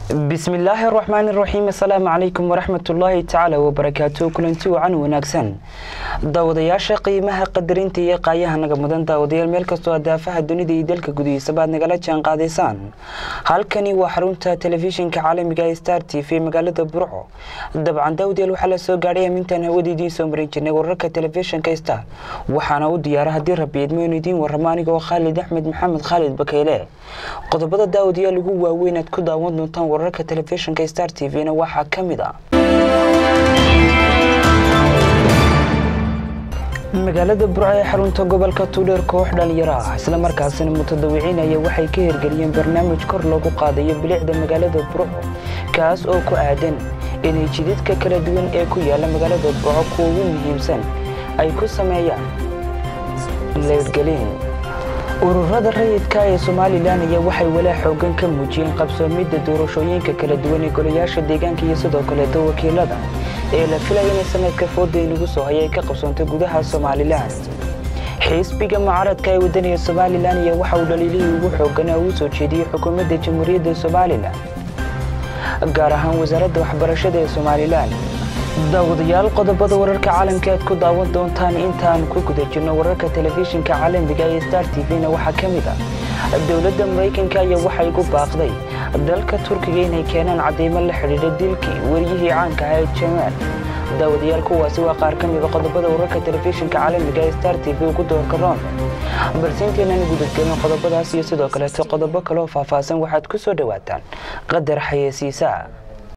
bismillaahi araxmaani iraxiim assalaamu calaykum waraxmatullaahi tacaala wabarakaatu kulanti wacan wanaagsan daawadayaasha qiimaha qadarinta iyo qaayaha naga mudan daawadayaal meel kastoo adaafaha dunida iyo dalka gudihiisaba aad nagala jaan qaadaysaan halkani waa xarunta telefishinka caalamiga ee star t v magaalada burco dabcan daawadayaal waxaa la soo gaadhay amintaan hawada idiin soo marin jirnay wararka telefishinka star waxaana u diyaara haddii rabi idmo inu idiin warramo anigoo khaalid axmed maxamed khaalid bakeyle qodobada daawadayaal ugu waaweyn aad ku daawan doontaan wararka telefishinka star t v-na waxaa ka mid ah magaalada burco ee xarunta gobolka tuudheer koox dhalinyaro ah islamarkaasina mutadawiciinaya waxay ka hirgeliyeen barnaamij kor loogu qaadayo bilicda magaalada burco kaas oo ku aadan inay jidadka kala duwan ee ku yaala magaalada burco kuwa ugu muhiimsan ay ku sameeyaan leedgelin ururada rayidka ee somalilan ayaa waxay walaa xoogan ka muujiyeen qabsoomidda doorashooyinka kala duwan ee golayaasha deegaanka iyo sidoo kaleeto wakiilada ee la filaya inay sanadka fooda inagu soo haya ay ka qabsoontay gudaha somalilan xisbiga mucaaradka ee wadaniga somalilan ayaa waxa uu dhaliilihii ugu xooganaa uu soo jeediyey xukuumadda jamhuuriyadda somalilan gaar ahaan wasaaradda waxbarashada ee somalilan daawadayaal qodobada wararka caalamka aad ku daawan doontaan intaan ku guda jirno wararka telefishinka caalamiga ee star t v-na waxaa ka mid ah dowladda maraykanka ayaa waxay gu baaqday dalka turkiga inay keenaan cadeymo la xidhiidha dilkii wariyihii caanka ahaa ee jamaal daawadayaal kuwaasi waa qaar ka mida qodobada wararka telefishinka caalamiga ee star t v ugu doorka roon balse intaynan gudadgelin qodobadaas iyo sidoo kaleeto qodobo kaleoo faahfaahsan waxaad ku soo dhowaataan qadar xayeysiisaa